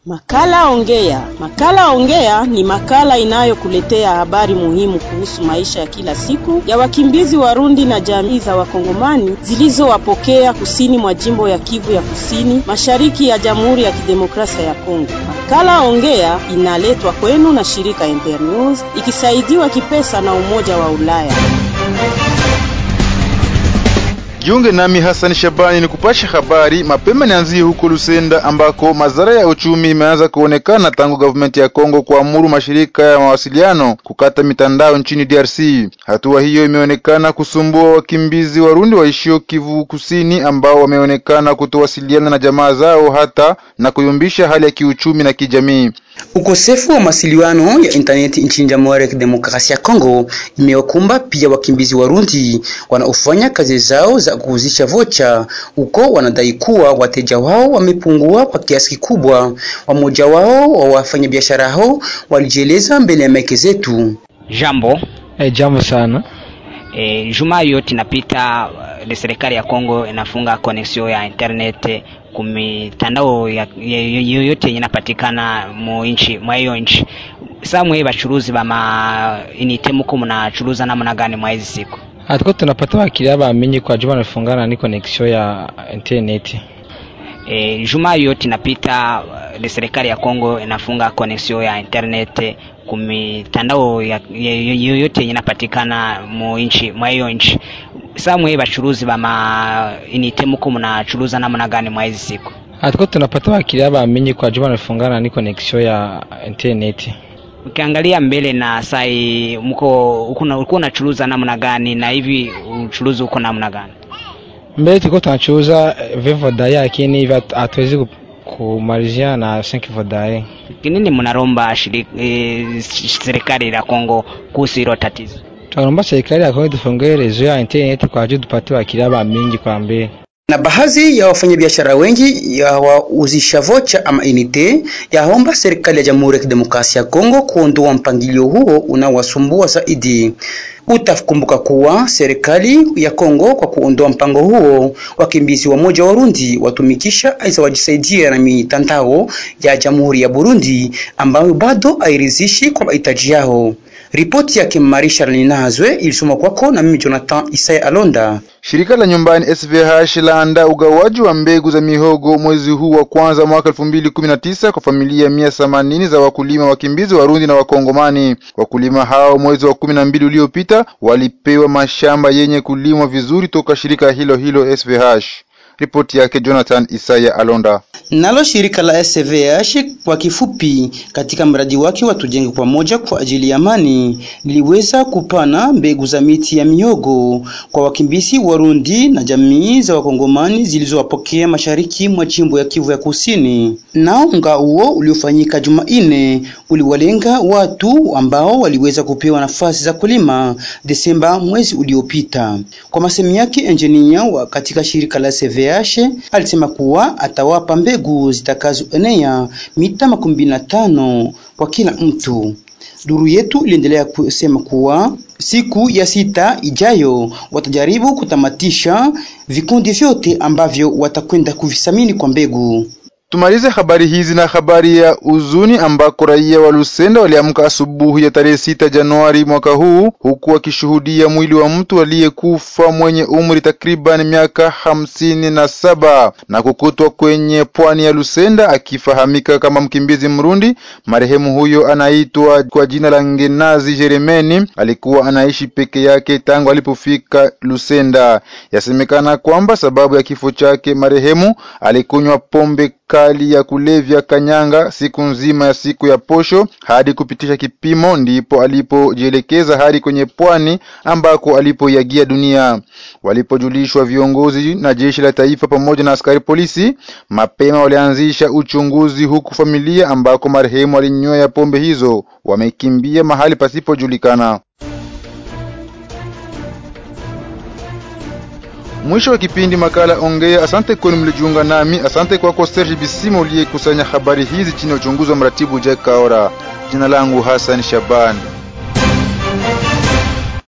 Makala Ongea. Makala Ongea ni makala inayokuletea habari muhimu kuhusu maisha ya kila siku ya wakimbizi Warundi na jamii za Wakongomani zilizowapokea kusini mwa jimbo ya Kivu ya Kusini, mashariki ya Jamhuri ya Kidemokrasia ya Kongo. Makala Ongea inaletwa kwenu na shirika Internews ikisaidiwa kipesa na Umoja wa Ulaya. Jiunge nami Hassan Shabani ni kupasha habari mapema. Nianzie huko Lusenda ambako madhara ya uchumi imeanza kuonekana tangu gavumenti ya Kongo kuamuru mashirika ya mawasiliano kukata mitandao nchini DRC. Hatua hiyo imeonekana kusumbua wakimbizi Warundi waishio Kivu Kusini ambao wameonekana kutowasiliana na jamaa zao hata na kuyumbisha hali ya kiuchumi na kijamii. Ukosefu wa mawasiliano ya intaneti nchini Jamhuri ya Kidemokrasia ya Kongo imewakumba pia wakimbizi Warundi wanaofanya kazi zao za kuuzisha vocha huko. Wanadai kuwa wateja wao wamepungua kwa kiasi kikubwa. Wamoja wao wa wafanyabiashara hao walijieleza mbele ya maiki zetu. Jambo. Eh, jambo sana. E, juma yote inapita uh, serikali ya Kongo inafunga connection ya internet kumitandao yoyote yenye inapatikana mu nchi mwa hiyo nchi. Sasa mwe bachuruzi ba ma inite muko mnachuruza namna gani mwa hizi siku? Hatuko tunapata wakilia bamenye kwa juma nafungana ni connection ya internet. E, juma yote inapita uh, serikali ya Kongo inafunga connection ya internet kumitandao yoyote yenye inapatikana mu nchi mwa hiyo nchi. Sasa mwe bachuruzi ba ma inite muko mnachuruza namna gani mwa hizi siku? Hatuko tunapata wakilia bamenye kwa juma nafungana ni connection ya internet. Ukiangalia mbele na sai mko ulikuwa unachuruza namna gani na hivi uchuruzi uko namna gani? Mbele tulikuwa tunachuruza Vivodai lakini hivi hatuwezi kumalizia na 5 Vodai. Kinini mnaromba shirika e, serikali la Kongo kuhusu hilo tatizo? Tunaomba serikali ya Kongo tufungue rezo ya internet kwa ajili tupate wakilia ba mingi kwa mbele na baadhi ya wafanyabiashara wengi ya wauzisha vocha ama inite yaomba serikali ya Jamhuri ya Kidemokrasia ya Kongo kuondoa mpangilio huo unaowasumbua zaidi. Utakumbuka kuwa serikali ya Kongo kwa kuondoa mpango huo, wakimbizi wa moja Warundi watumikisha aisa wajisaidia na mitandao ya Jamhuri ya Burundi ambayo bado hairidhishi kwa mahitaji yao. Ripoti yake Marisha Linazwe ilisoma kwako na mimi Jonathan Isaya Alonda. Shirika la nyumbani SVH laandaa ugawaji wa mbegu za mihogo mwezi huu wa kwanza mwaka 2019 kwa familia mia themanini za wakulima wakimbizi Warundi na Wakongomani. Wakulima hao mwezi wa kumi na mbili uliopita walipewa mashamba yenye kulimwa vizuri toka shirika hilo hilo SVH. Ripoti yake Jonathan Isaya Alonda. Nalo shirika la SVH kwa kifupi, katika mradi wake wa tujenge pamoja kwa ajili ya amani, liliweza kupana mbegu za miti ya mihogo kwa wakimbizi Warundi na jamii za Wakongomani zilizowapokea mashariki mwa jimbo ya Kivu ya Kusini. Nao mgao huo uliofanyika Jumanne uliwalenga watu ambao waliweza kupewa nafasi za kulima Desemba mwezi uliopita. Kwa masemi yake engineer wa katika shirika la SVH alisema kuwa atawapa mbegu zitakazoenea mita makumi na tano kwa kila mtu. Duru yetu iliendelea kusema kuwa siku ya sita ijayo watajaribu kutamatisha vikundi vyote ambavyo watakwenda kuvisamini kwa mbegu. Tumalize habari hizi na habari ya uzuni ambako raia wa Lusenda waliamka asubuhi ya tarehe sita Januari mwaka huu huku wakishuhudia mwili wa mtu aliyekufa mwenye umri takriban miaka hamsini na saba na kukutwa kwenye pwani ya Lusenda akifahamika kama mkimbizi Mrundi. Marehemu huyo anaitwa kwa jina la Ngenazi Jeremeni, alikuwa anaishi peke yake tangu alipofika Lusenda. Yasemekana kwamba sababu ya kifo chake marehemu alikunywa pombe kali ya kulevya kanyanga siku nzima ya siku ya posho hadi kupitisha kipimo, ndipo alipojielekeza hadi kwenye pwani ambako alipoiagia dunia. Walipojulishwa viongozi na jeshi la taifa pamoja na askari polisi, mapema walianzisha uchunguzi, huku familia ambako marehemu alinywea pombe hizo wamekimbia mahali pasipojulikana. Mwisho wa kipindi makala Ongea. Asante kwenu mlijiunga nami. Asante kwako Serge Bisimo uliyekusanya habari hizi chini ya uchunguzi wa mratibu Jack Kaora. Jina langu Hassan Shaban.